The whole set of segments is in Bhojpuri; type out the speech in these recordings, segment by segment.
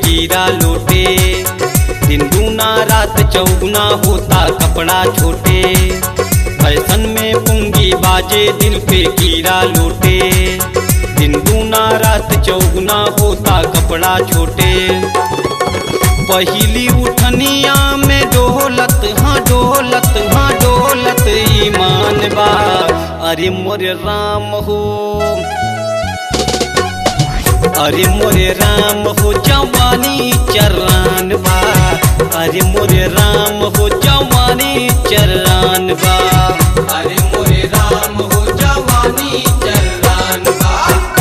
कीड़ा लोटे दिन दूना रात चौगुना होता कपड़ा छोटे फैशन में पुंगी बाजे दिल पे कीड़ा लोटे दिन दूना रात चौगुना होता कपड़ा छोटे पहली उठनिया में डोलत हाँ डोलत हाँ डोलत ईमान बा अरे मोरे राम हो अरे मोरे राम हो जवानी चरान बा अरे मोरे राम हो जवानी चरान बा अरे मोरे राम हो जवानी चलान बा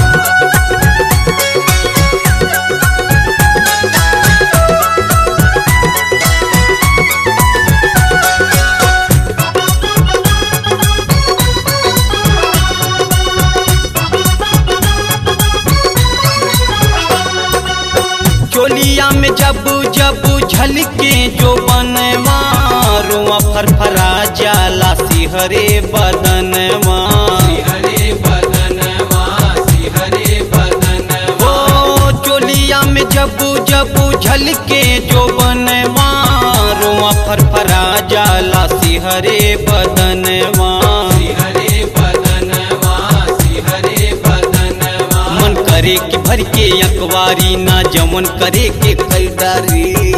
चोलिया में जब जब झलके जो बनवा रुआ फरफरा जाला सिहरे बदनवा हरे बदनवा हरे बदनवा ओ चोलिया में जब जब झलके जो बनवा रुआ फरफरा जाला सिहरे बदनवा हरे बदनवा हरे बदनवा मन करे कि भर के अखबारी ना जमन करे के खरीदारी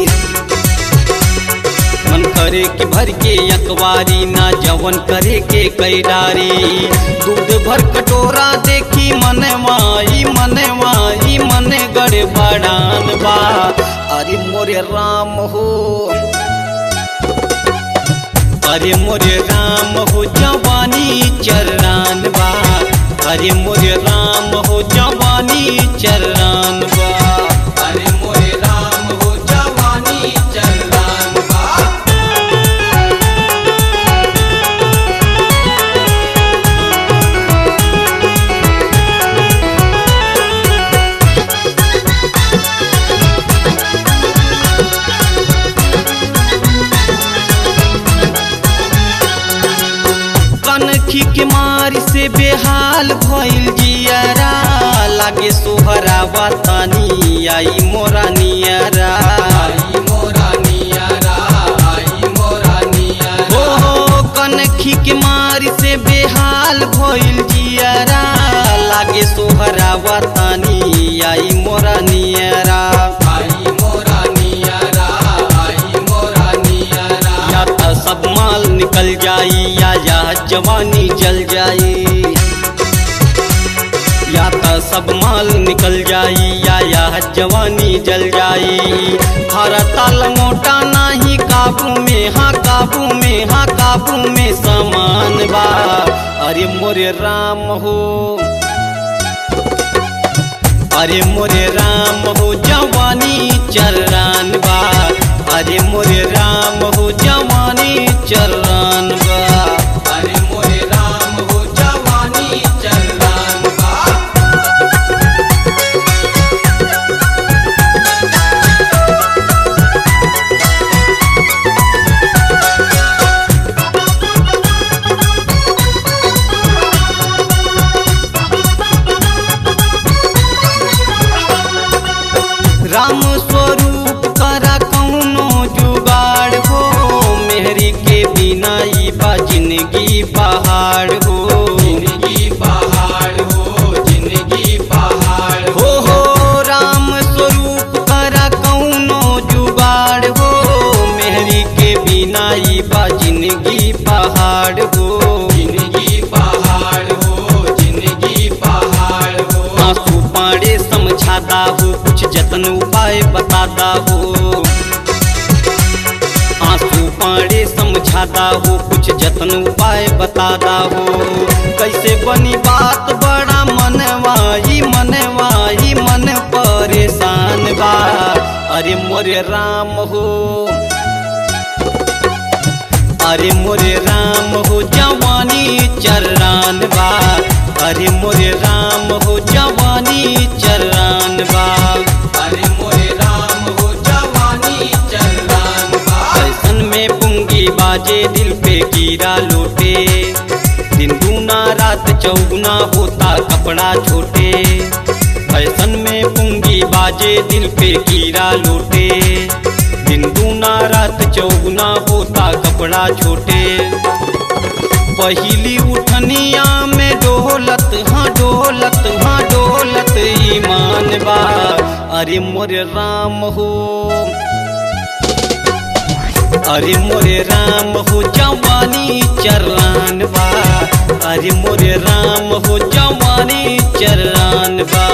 मन करे कि भर के अखबारी ना जवन करे के कैरारी दूध भर कटोरा देखी मनवाई मनवाई मन गड़े बड़ान बा अरे मोरे राम हो अरे मोरे राम हो जवानी चरान बा अरे मोरे राम हो जवानी चरान बा अरे मोरे राम हो जवानी चलान बा कनखी के मार से बेहाल भइल जियरा लागे सोहरा वतनी आई मोरा नियरा आई मोरा नियरा आई मोरा नियरा ओ कनखी के मार से बेहाल भइल जियरा लागे सोहरा वतनी आई मोरा नियरा आई मोरा नियरा आई मोरा नियरा या त सब माल निकल जाई या या जवानी जल जाई या त सब माल निकल जाई या या जवानी जल जाई हरा ताल मोटा नाही काबू में हाँ काबू में हाँ काबू में समान बा अरे मोरे राम हो अरे मोरे राम हो जवानी चरान बा अरे मोरे राम हो जवानी चरान बा अरे मोरे राम हो जवानी चलान बा राम स्वरूप करा कौनो जुगाड़ हो मेहरी के बिना ई बा जिंदगी पहाड़ हो जिंदगी पहाड़ हो जिंदगी पहाड़ हो हो राम स्वरूप करा कौनो जुगाड़ हो मेहरी के बिना ई बा जिंदगी पहाड़ हो जिंदगी पहाड़ हो जिंदगी पहाड़ हो आंसू पाड़े समझाता हो कुछ जतन उपाय बताता हो आंसू पाड़े समझाता हो कुछ जतन उपाय बताता हो कैसे बनी बात बड़ा मनवाई मनवाई मन परेशान बा अरे मोरे राम हो अरे मोरे राम हो जवानी चरान बा अरे मोरे राम हो जवानी चरान बा अरे मोरे राम हो जवानी चलान बा फैशन में पुंगी बाजे दिल पे कीड़ा लोटे दिन दूना रात चौगुना होता कपड़ा छोटे फैशन में पुंगी बाजे दिल पे कीड़ा लूटे दिन दूना रात चौगुना होता कपड़ा छोटे पहली उठनिया में डोलत हाँ डोलत हाँ डोलत ईमान बा अरे मोरे राम हो अरे मोरे राम हो जवानी चरान बा अरे मोरे राम हो जवानी चरान बा